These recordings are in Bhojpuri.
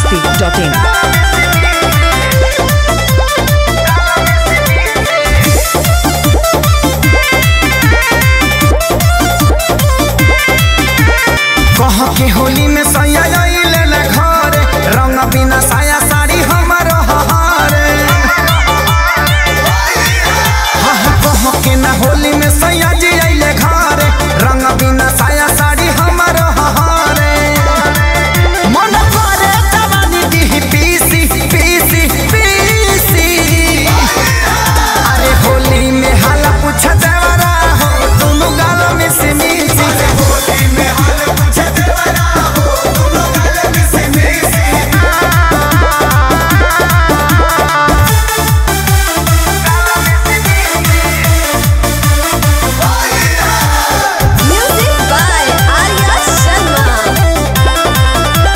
masti.in. कह के होली में सैया ले ले घरे रंग बिना साया साड़ी हमर हरे हाँ हाँ कह के ना होली में सैया जी अइले घरे रंग बिना साया साड़ी हमर हरे मन करे जवानी दी पीसी पीसी पीसी अरे होली में हाला पूछ देवरा हो दोनों गाल में से मिसी होली में हाला पूछ देवरा हो दोनों गाल में से मिसी Music by Arya Sharma.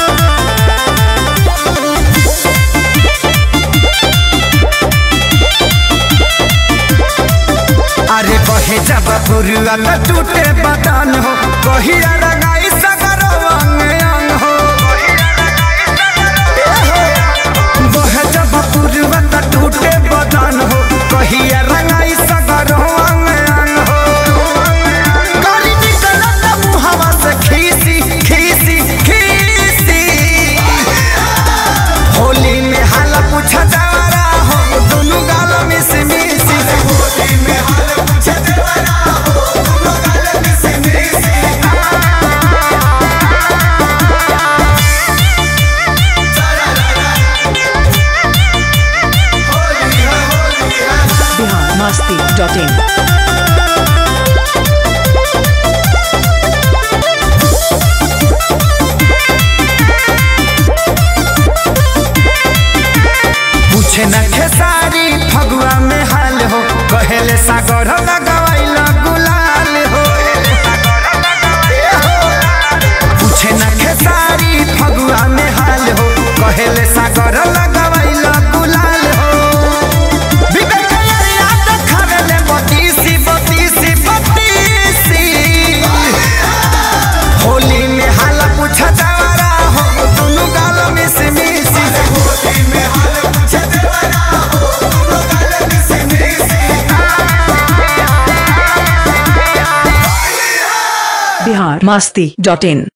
अरे बहे जब पुरुआ त टूटे बदन हो कहिया रंगाई सगरो अंग अंग हो बहे जब पुरुआ त टूटे बदन हो कहिया रंगाई सगरो अंग अंग हो गली निकलत मुहवा से खीसी खीसी खीसी होली में हाला पूछ देवरा हो दोनों गाल में से मिसी होली में हाला पूछ देवरा हो दोनों गाल में से मिसी Bihar masti.in. पूछे न खेसारी फगुआ में हाल हो कहेले सागर लगवाइल गुलाल हो पूछे न खेसारी फगुआ में हाल हो कहेले सागर लगवाइल गुलाल हो विवेक अरिया देखावेले बतीसी बतीसी बतीसी होली में हाला पूछ देवरा हो दोनों गाल में से मिसी होली में हाला पूछ देवरा हो दोनों गाल में से मिसी Bihar masti.in.